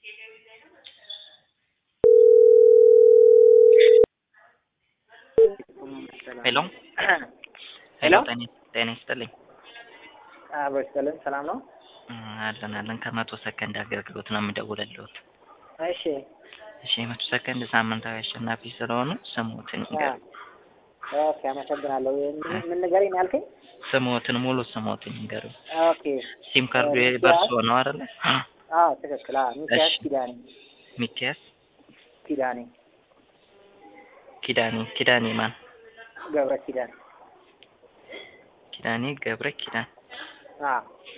ሄሎ ሄሎ ጤና ጤና ይስጥልኝ። አብሮ ይስጥልን። ሰላም ነው? አለን አለን ከመቶ ሰከንድ አገልግሎት ነው የምደውልልዎት። እሺ እሺ የመቶ ሰከንድ ሳምንታዊ አሸናፊ ስለሆኑ ስሞትን ይንገሩ። ኦኬ፣ አመሰግናለሁ። ምን- ምን ንገረኝ ያልከኝ? ስሞትን ሙሉ ስሞትን ይንገሩ። ኦኬ፣ ሲም ካርዱ ሚኪያስ? በእርስዎ ነው አይደለ? አዎ ትክክል። አዎ ሚኪያስ እሺ። ኪዳኔ ሚኪያስ ኪዳኔ ኪዳኔ ኪዳኔ ማን? ገብረ ኪዳኔ። ኪዳኔ ገብረ ኪዳን። አዎ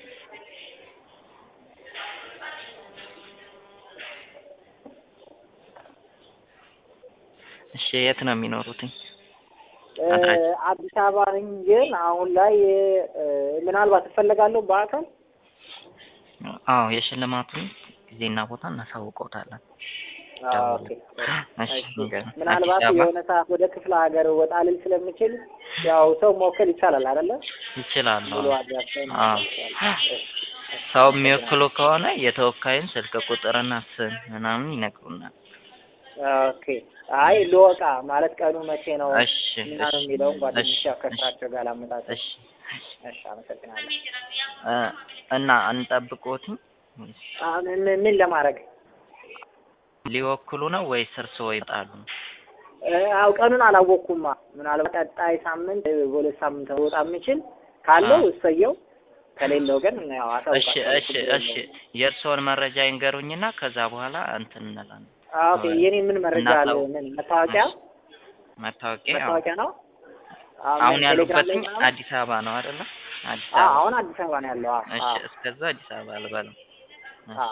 እሺ የት ነው የሚኖሩትኝ? እ፣ አድራሻ? አዲስ አበባ ነኝ፣ ግን አሁን ላይ እ፣ ምናልባት እፈለጋለሁ በአካል አዎ የሽልማቱን ጊዜና ቦታ እናሳውቀውታለን። አዎ፣ ኦኬ። እሺ እሺ። ንገሩ። ምናልባት አዲስ አበባ የሆነ ሰዓት ወደ ክፍለ ሀገር ወጣ ልል ስለምችል ያው ሰው መወከል ይቻላል አይደለ? ይችላሉ። ሙሉ አድራሻዬን አዎ። ሰው የሚወክሉ ከሆነ የተወካዩን ስልክ ቁጥርና ስም ምናምን ይነግሩናል። ኦኬ። አይ ልወቃ ማለት ቀኑ መቼ ነው እሺ እና ነው የሚለውን ጓደኞች እሺ፣ ያው ከስራቸው ጋር ላመጣጥ። እሺ እሺ፣ አመሰግናለሁ። እ፣ እና እንጠብቆትኝ ወይስ አ፣ ምን ምን ለማድረግ ሊወክሉ ነው ወይስ እርስዎ ይመጣሉ? እ፣ አው ቀኑን አላወቅኩማ። ምናልባት ቀጣይ ሳምንት እ፣ በሁለት ሳምንት ወጣ የምችል ካለው አዎ። እሰየው፣ ከሌለው ግን ያው እሺ አሳውቃቸዋለሁ። እሺ ችግር እሺ የለውም። የእርስዎን መረጃ ይንገሩኝና ከዛ በኋላ እንትን እንላለን። አ፣ ኦኬ። የኔ ምን መረጃ አለ? እናሳውቅ። ምን መታወቂያ መታወቂያ ያው መታወቂያ ነው። አሁን አሁን ቴሌግራም ላይ ያሉበትኝ ምናምን? አዲስ አበባ ነው አይደለ? አዲስ አ፣ አበባ። አሁን አዲስ አበባ ነው ያለው። አ፣ እሺ አ፣ እስከዛ አዲስ አበባ ልበለው። አ።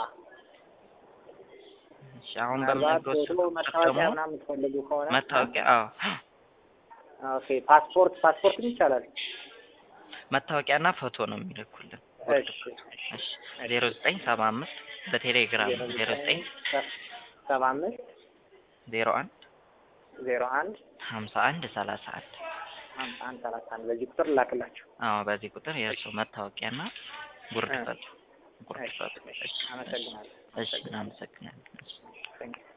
እሺ አሁን ምናልባት በምነግሮት ፎቶ ስልክ ቁጥር መታወቂያ ደግሞ ምናምን የምትፈልጉ ከሆነ መታወቂያ አዎ ኦኬ። ፓስፖርት ፓስፖርትም ይቻላል። መታወቂያና ፎቶ ነው የሚልኩልን። እሺ እሺ ዜሮ ዘጠኝ ሰባ አምስት በቴሌግራም ዜሮ ዘጠኝ ሰባ አምስት ዜሮ አንድ ዜሮ አንድ ሀምሳ አንድ ሰላሳ አንድ ሀምሳ አንድ ሰላሳ አንድ በዚህ ቁጥር ላክላችሁ። አዎ በዚህ ቁጥር የእርስዎ መታወቂያና ጉርድ እ። ፈቶ ጉርድ እሺ፣ ፈቶ እሺ፣ እሺ አመሰግናለሁ። እሺ እናመሰግናለን። እሺ። Thank you.